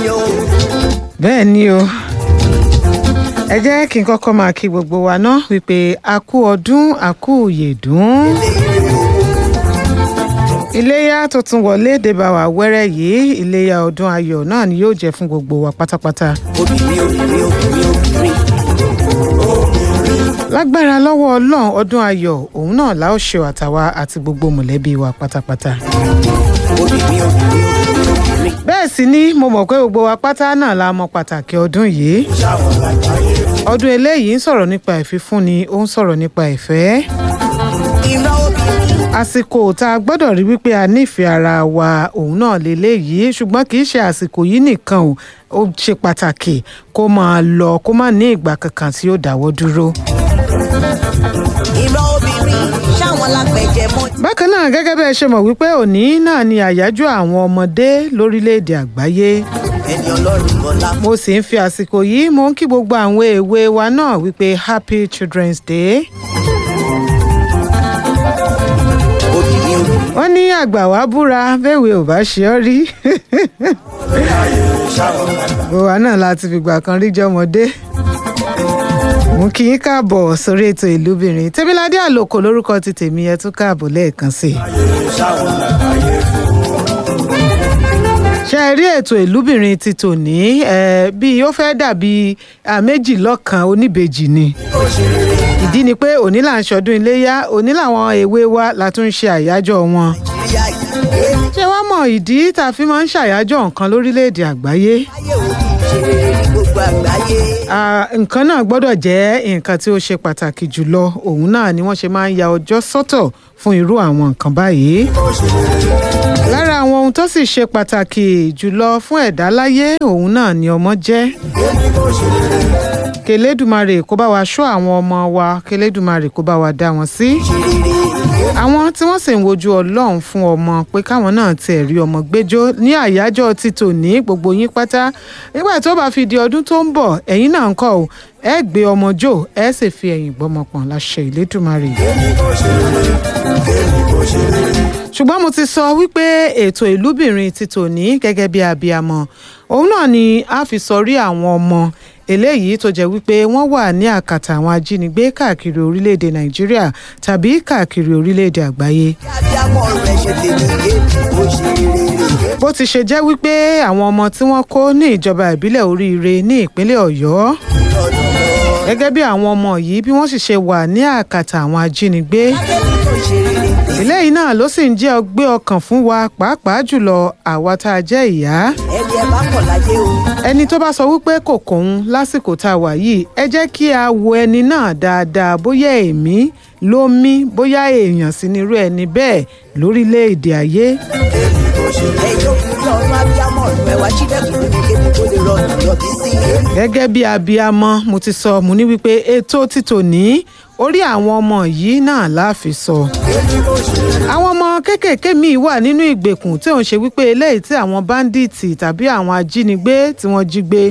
mi o. bẹ́ẹ̀ ni o ẹ jẹ́ kí n kọ́kọ́ máa kí gbogbo wa ná wípé a kú ọdún a kú yèdún iléyà tó tún wọlé débà wá wẹ́rẹ́ yìí iléyà ọdún ayọ̀ náà ni yóò jẹ́ fún gbogbo wa pátápátá obìnrin obìnrin obìnrin obìnrin. lágbára lọ́wọ́ ọlọ́run ọdún ayọ̀ òun náà la ó ṣe àtàwa àti gbogbo mọ̀lẹ́bí wa pátápátá obìnrin obìnrin obìnrin obìnrin. bẹ́ẹ̀ sì ni mo mọ̀ pé gbogbo wa pátá náà la mọ pàtàkì ọdún yìí ọdún eléyìí ń sọ̀rọ̀ nípa ìfifúnni ó ń sọ̀rọ̀ nípa ìfẹ́ ìran obìnrin. àsìkò tá a gbọ́dọ̀ rí wípé a nífẹ̀ẹ́ ara wa òun náà lélẹ́yìí ṣùgbọ́n kì í ṣe àsìkò yìí nìkan o ó ṣe pàtàkì kó máa lọ kó má ní ìgbà kankan tí ó dáwọ́ dúró. ìran obìnrin ṣáwọn lápẹjẹ mọ. bákan náà gẹ́gẹ́ bẹ́ẹ̀ ṣe mọ̀ wípé òní náà ni àyájọ́ àwọn ọmọdé lórílẹ̀‐èdè àgbáyé ẹni ọlọ́run bọ́lá. mo sì ń fi àsìkò yìí mo ń kí gbogbo àwọn èwe wa náà wípé happy children's day. obìnrin obìnrin. wọ́n ní àgbà wá búra bẹ́ẹ̀wé ò bá ṣe ọ́ rí. gbogbo wa náà láti fìgbà kan rí jọmọdé. mo kí yín káàbọ̀ sórí ètò ìlúbìnrin tẹ́bíládé àlòkò lórúkọ ti tèmi ẹ tún káàbọ̀ lẹ́ẹ̀kan sí i. ṣe é rí ètò ìlúbìnrin ti tòní ẹ bí ó fẹ́ dàbí à, méjì lọ́kan oníbejì ni ìdí ni pé òní là ń ṣọdún iléyá òní làwọn èwe wa la tún ń ṣe àyájọ́ wọn ìyá yìí. ṣé wàá mọ ìdí tá a fi máa ń ṣàyájọ́ nǹkan lórílẹ̀‐èdè àgbáyé ayé òbí ṣe rere ní gbogbo àgbáyé. Ah, nǹkan náà gbọ́dọ̀ jẹ́ nǹkan tí ó ṣe pàtàkì jùlọ òun náà ni wọ́n ṣe máa ń ya ọjọ́ sọ́tọ̀ fún irú àwọn nǹkan báyìí. lára àwọn ohun tó sì ṣe pàtàkì jùlọ fún ẹ̀dá láyé òun náà ni ọmọ jẹ́. kẹlẹ́dùmarè kó bá wa ṣọ́ àwọn ọmọ wa kẹlẹ́dùmarè kó bá wa dá wọn sí. àwọn tí wọ́n sì ń wojú ọlọ́run fún ọmọ pé káwọn náà tiẹ̀ rí ọmọ gbẹ́jọ́ ní àyájọ́ ti tòní gbogbo yín pátá nígbà tó bá fi di ọdún tó ń bọ̀ ẹ̀yin náà ń kọ́ ò ẹ gbé ọmọ jò ẹ sì fi ẹ̀yìn gbọ́mọpọ̀n láṣẹ ìlédùmarè. ṣùgbọ́n mo ti sọ wípé ètò ìlúbìnrin ti tòní gẹ́gẹ́ bí abiyamọ òun náà ni a fi sọrí àwọn ọmọ eléyìí tó jẹ́ wípé wọ́n wà ní àkàtà àwọn ajínigbé káàkiri orílẹ̀-èdè nàìjíríà tàbí káàkiri orílẹ̀-èdè àgbáyé. abiyamọ rẹ ṣe tèmi yé ó ṣe rere. bó ti ṣe jẹ́ wípé àwọn ọmọ tí wọ́n kó ní ìjọba ìbílẹ̀ oríire ní ìpínlẹ̀ ọ̀yọ́ gẹ́gẹ́ bí àwọn ọmọ yìí bí wọ́n sì ṣe wà ní àkàtà àwọn ajínigbé ó ṣe rere. eléyìí náà ló sì ń jẹ́ ọgbẹ́ ọkàn fún wa pàápàá jùlọ àwa tá a jẹ́ ìyá ẹni ẹ bá kọ̀ láyé o. ẹni tó bá sọ wípé kò kóhun lásìkò tá a wà yìí ẹ jẹ́ kí a wo ẹni náà dáadáa bóyá èmi ló mí bóyá èèyàn sì ni irú ẹni bẹ́ẹ̀ lórílẹ̀‐èdè ayé ẹ̀yin òkúrú ọ̀run abiyamọ rẹ wá sílẹ̀kùn ní kébi tó lè rọrùn yọbí sí i. gẹ́gẹ́ bí abiyamọ mo ti sọ mo ní wípé ètò títò ní orí àwọn ọmọ yìí náà láàfin sọ. àwọn ọmọ kéékèèké míì wà nínú ìgbèkùn tí òun ṣe wípé eléyìí tí àwọn báńdíìtì tàbí àwọn ajínigbé tí wọ́n jí gbé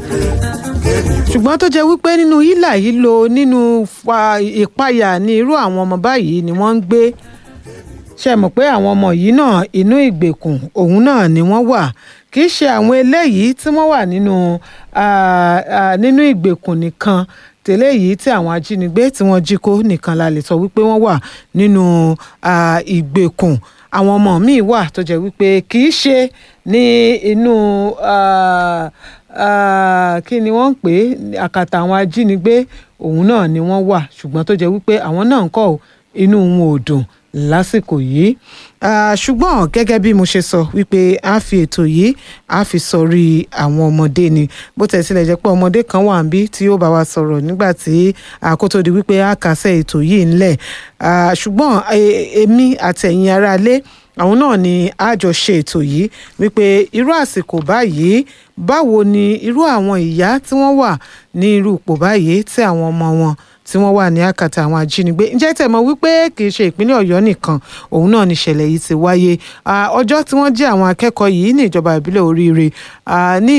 ṣùgbọ́n tó jẹ́ wípé nínú hílà yìí lo nínú fa- ìpayà ní irú àwọn ọmọ báyìí ni wọ́n ń gbé ṣe mọ̀ pé àwọn ọmọ yìí náà inú ìgbèkùn òun náà ni wọ́n wà kì í ṣe àwọn eléyìí tí wọ́n wà nínú ah, ah, nínú ìgbèkùn nìkan tẹ́lẹ̀ yìí tí àwọn ajínigbé tí wọ́n jí kó nìkan la lè sọ wípé wọ́n wà nínú ah, ìgbèkùn àwọn ọmọ míì wà tó jẹ́ wípé kì í ṣe ní inú ah, ah, kí ni wọ́n ń pè é àkàtà àwọn ajínigbé òun náà ni wọ́n wà ṣùgbọ́n tó jẹ́ wípé àwọn náà ń kọ́ ò, inú wọn ò dùn lásìkò yìí Ah, ṣùgbọ́n gẹ́gẹ́ bí mo ṣe sọ wípé a fi ètò yìí a fi sọrí àwọn ọmọdé ni bó tẹ̀ sílẹ̀ jẹ́ pé ọmọdé kan wà níbí tí yóò bá wa sọ̀rọ̀ nígbà tí àkótó di wípé a kàṣẹ́ ètò yìí ńlẹ̀ Ah, ṣùgbọ́n eh, èmi àtẹ̀yìn aráalé àwọn náà ni a jọ ṣe ètò yìí wípé irú àsìkò báyìí báwo ni irú àwọn ìyá tí wọ́n wà ní irú ipò báyìí tí àwọn ọmọ wọn tí wọ́n wà ní àkàtà àwọn ajínigbé ǹjẹ́ tẹ̀ mọ̀ wípé kì í ṣe ìpínlẹ̀ ọ̀yọ́ nìkan òun náà ni ìṣẹ̀lẹ̀ yìí ti wáyé ọjọ́ tí wọ́n jí àwọn akẹ́kọ̀ọ́ yìí ní ìjọba ìbílẹ̀ oríire ní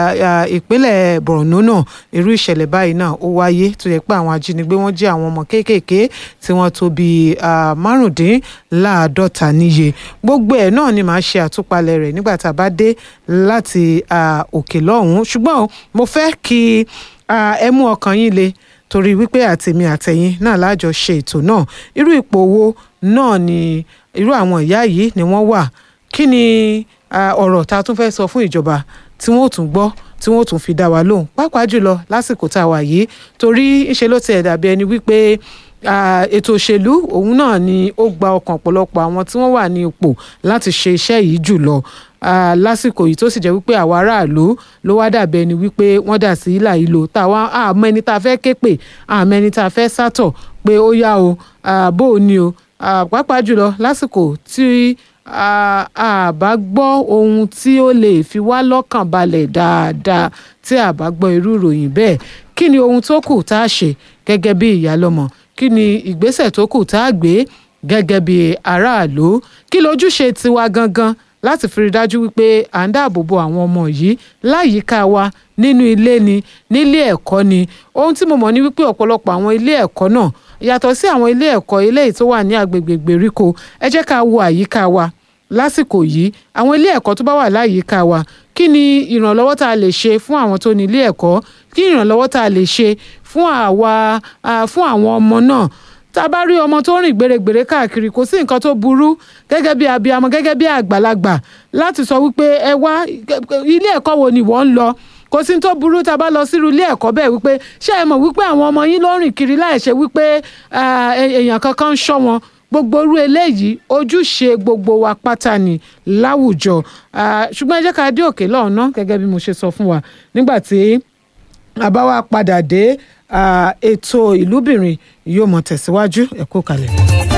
ìpínlẹ̀ borno náà irú ìṣẹ̀lẹ̀ báyìí náà ó wáyé tó yẹ pé àwọn ajínigbé wọ́n jí àwọn ọmọ kéékèèké tí wọ́n tó bíi márùndínláàádọ́ta níye gbogbo ẹ̀ náà ni màá ṣe àtúpalẹ̀ rẹ̀ nígbà tá a bá dé láti òkè lọ́hùn-ún ṣùgbọ́n mo fẹ́ kí ẹ mú ọkàn yín le torí wípé àtèmi àtẹ̀yìn náà lájọ ṣe ètò náà irú ipò wo náà ni irú àwọn ìyá yìí ni wọ́n wà kí ni ọ̀rọ̀ tá a tún fẹ́ sọ fún ìjọba tí wọ́n ò tún gbọ́ tí wọ́n ò tún fi dá wa lóhùn pàápàá jùlọ lásìkò tá a wà yìí torí ńṣe ló tiẹ̀ dàbí ẹni wípé ètò òṣèlú òun náà ni ó gba ọkàn ọ̀pọ̀lọpọ̀ àwọn tí wọ́n wà ní ipò láti ṣe iṣẹ́ yìí jùlọ lásìkò yìí tó sì jẹ́ wípé àwa aráàlú ló wá dàbí ẹni wípé wọ́n dà sí ìlà ìlò táwa àmọ́ ẹni tá a fẹ́ ké pè àmọ́ ẹni tá a fẹ́ sátọ̀ pé ó yá o bó o ní o pàápàá jùlọ lásìkò tí a bá gbọ́ ohun tí ó lè fi wá lọ́kàn balẹ̀ dáadáa tí a bá gbọ́ irú ìròyìn bẹ́ẹ̀ kí ni ohun tó kù tá a ṣe gẹ́gẹ́ bí ìyálọ́mọ kí ni ìgbésẹ̀ tó kù tá a gbé gẹ́gẹ́ bí aráàlú kí lójúṣe tiwa gangan láti fi rí dájú wípé à ń dáàbò bo àwọn ọmọ yìí láyìíká wa nínú ilé ni nílé ẹ̀kọ́ ni ohun tí mo mọ̀ ní wípé ọ̀pọ̀lọpọ̀ àwọn ilé ẹ̀kọ́ náà yàtọ̀ sí àwọn ilé ẹ̀kọ́ eléyìí tó wà ní agbègbè ìgbèríko ẹ jẹ́ ká wo àyíká wa lásìkò yìí àwọn ilé ẹ̀kọ́ tó bá wà láyìíká wa kí ni ìrànlọ́wọ́ tá a lè ṣe fún àwọn tó ní ilé ẹ̀kọ́ kí ìrànlọ́wọ́ tá a lè ṣe fún àwa fún àwọn ọmọ náà tá a bá rí ọmọ tó rìn gbèrègbèrè káàkiri kò sí nǹkan tó burú gẹ́gẹ́ bí abiyamọ gẹ́gẹ́ bí àgbàlagbà láti sọ wípé ẹ wá ilé ẹ̀kọ́ wo ni wọ́n ń lọ kò sí tó burú tá a bá lọ sírú ilé ẹ̀kọ́ bẹ́ẹ̀ wípé ṣé ẹ mọ̀ wípé àwọn ọmọ yín ló rìn kiri láì ṣe wípé èèyàn kankan ń ṣọ́ wọn gbogbo irú eléyìí ojúṣe gbogbo wa pátá ni láwùjọ ṣùgbọ́n ẹ jẹ́ ká dé òkè lọ́ọ̀nà gẹ́gẹ́ bí mo ṣe sọ fún wa nígbà tí a bá wá padà dé ètò ìlúbìnrin yóò mọ̀ tẹ̀síwájú ẹ kú kalẹ̀.